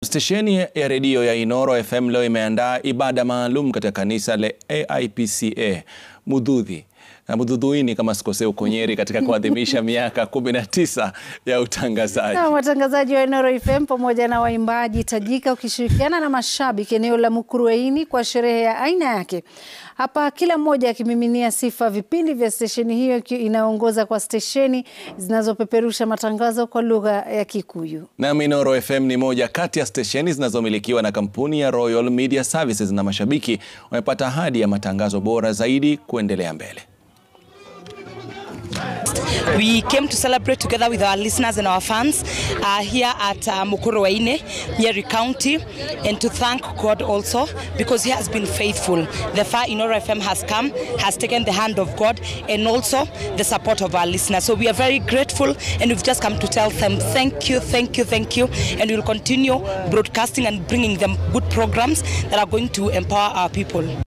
Stesheni ya redio ya Inoro FM leo imeandaa ibada maalum katika kanisa la AIPCA Mudhudhi na Mudhudhuini kama sikosea uko Nyeri katika kuadhimisha miaka 19 ya utangazaji. Na watangazaji wa Inoro FM pamoja na waimbaji tajika ukishirikiana na mashabiki eneo la Mukurweini kwa sherehe ya aina yake. Hapa kila mmoja akimiminia sifa vipindi vya stesheni hiyo inayoongoza kwa stesheni zinazopeperusha matangazo kwa lugha ya Kikuyu. Na Inoro FM ni moja kati ya stesheni zinazomilikiwa na kampuni ya Royal Media Services na mashabiki wamepata ahadi ya matangazo bora zaidi kuendelea mbele. We came to celebrate together with our listeners and our fans uh, here at uh, Mukurweini, Nyeri County, and to thank God also because He has been faithful. The far Inoro FM has come, has taken the hand of God, and also the support of our listeners. So we are very grateful, and we've just come to tell them thank you, thank you, thank you, and we will continue broadcasting and bringing them good programs that are going to empower our people.